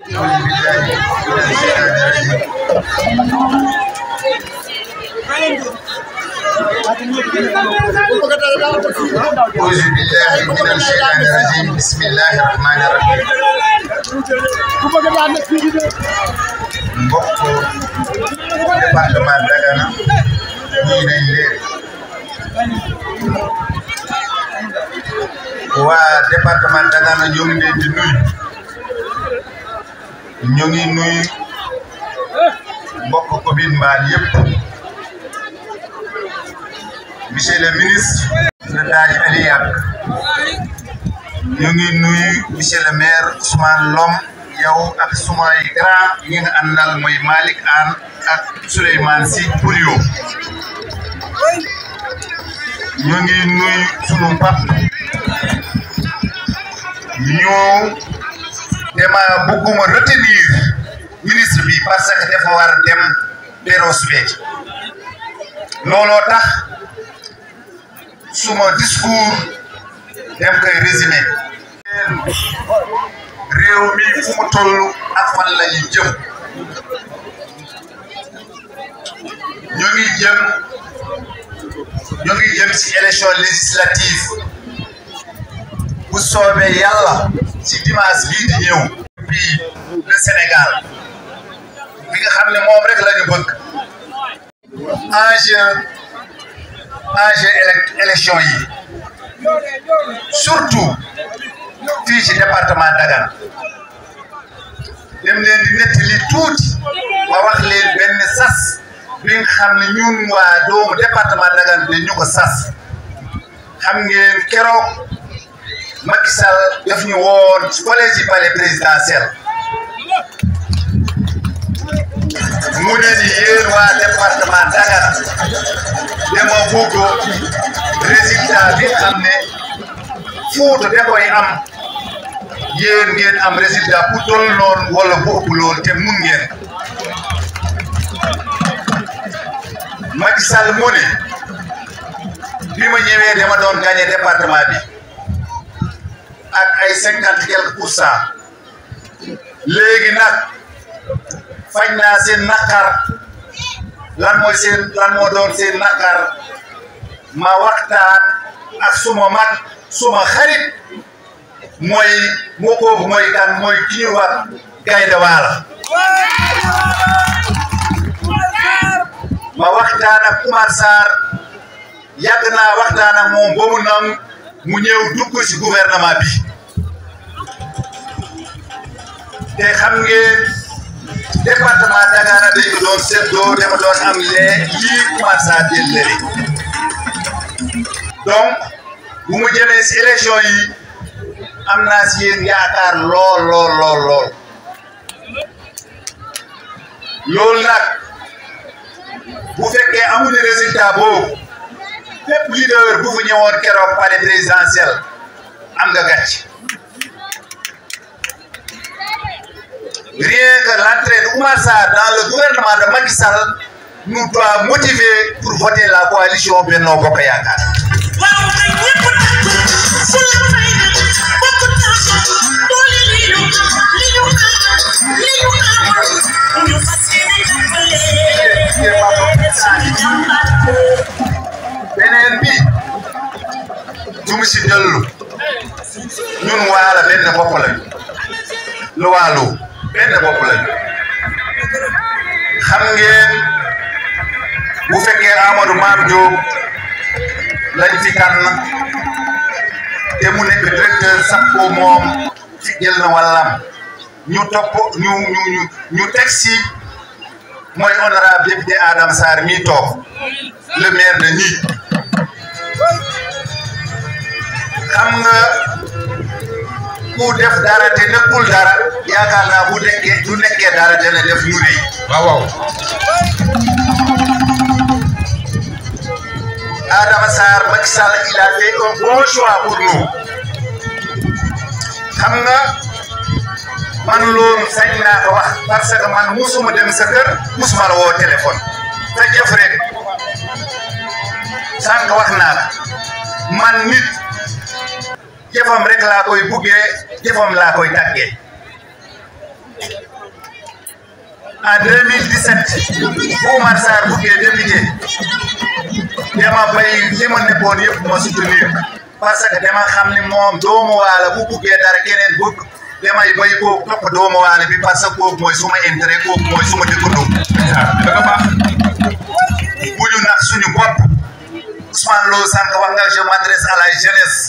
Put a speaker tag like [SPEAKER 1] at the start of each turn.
[SPEAKER 1] أعوذ بالله من الشيطان الرجيم بسم الله الرحمن الرحيم mbokk département Dagana ñii nañ leen waa département Dagana ñoo ngi leen di nuyu ñoo ngi nuyu mbokk commune Mbane yëpp monsieur le ministre le Daji Ali Yak ñu ngi nuyu monsieur le maire Ousmane Lom yow ak sumay grand ñi nga àndal mooy Malick Anne ak Souleymane Sy Pouliot ñu ngi nuyu sunu pap ñu dema bëgguma retenir ministre bi parce que dafa war a dem Beros Béthio looloo tax suma discours dem koy résumé réew mi fu mu toll ak fan la ñu jëm ñu ngi jëm ñu ngi jëm ci élection législative bu soobee yàlla ci dimanche bii di ñëw fii le Sénégal bi nga xam ne moom rek la ñu bëgg enjeu enjeu élection yi surtout fii ci département Dagana dem leen di nettali tuuti ma wax leen benn sas bi nga xam ne ñun waa doomu département Dagana dañ ñu ko sas xam ngeen keroog Macky Sall daf ñu woon ci collège yi palais présidentiel mu ne ni yéen waa département Dagana dama bëgg résultat bi xam ne Fuuta da koy am yéen ngeen am résultat bu toll noonu wala bu ëpp loolu te mun ngeen Macky Sall mu ne bi ma ñëwee dama doon gagné département bi ak ay cinquante quelques pour cent léegi nag faj naa seen naqar lan mooy seen lan moo doon seen naqar ma waxtaan ak suma mag suma xarit mooy moo kooku mooy kan mooy ki ñu wax Gaynde Waala ma waxtaan ak Oumar Sarr yàgg naa waxtaan ak moom ba mu nam mu ñëw dugg ci gouvernement bi te xam ngeen département Dagana dañ ko doon seetloo dama doon am lee lii Oumar Sarr jël léegi donc bu mu jëmee ci élection yi am naa ci yéen yaakaar lool lool lool lool loolu nag bu fekkee amuñu résultat boobu fépp leader bu fa ñëwoon keroog palais présidentiel am nga gàcc rien que l'entrée d'Oumar Sarr dans le gouvernement de Macky Sall nous doit motiver pour voter la coalition Benno Bokk Yaakaar beneen bi du mu si dellu ñun waala benn bopp lañu lu waalu benn bopp lañu xam ngeen bu fekkee Amadou Mame Diop lañ fi tànn te mu nekk directeur SAPCO moom fi jël na wàllam ñu topp ñu ñu ñu ñu teg si mooy honorable député Adama Sarr mi toog le maire de Niit xam nga ku def dara te nekkul dara yaakaar naa bu nekkee du nekkee dara dana def ñu rëy waaw waaw Adama Sarr Macky Sall il a fait un bon choix pour nous xam nga man loolu sañ naa ko wax parce que man musuma dem sa kër musuma la woo téléphone sa jëf rek sànq wax naa la man nit jëfam rek laa koy buggee jëfam laa koy tàggee en 2017 bu Oumar Sarr buggee député dama bay li ma nekkoon yëpp ma soutenir parce que dama xam ni moom doomu waala bu buggee dara keneen bëgg damay bay kooku topp doomu waala bi parce que kooku mooy suma intérêt kooku mooy suma dëkkandoo
[SPEAKER 2] danga baax
[SPEAKER 1] bu ñu nax suñu bopp Ousmane Lo sànq wax nga je m'adresse à la jeunesse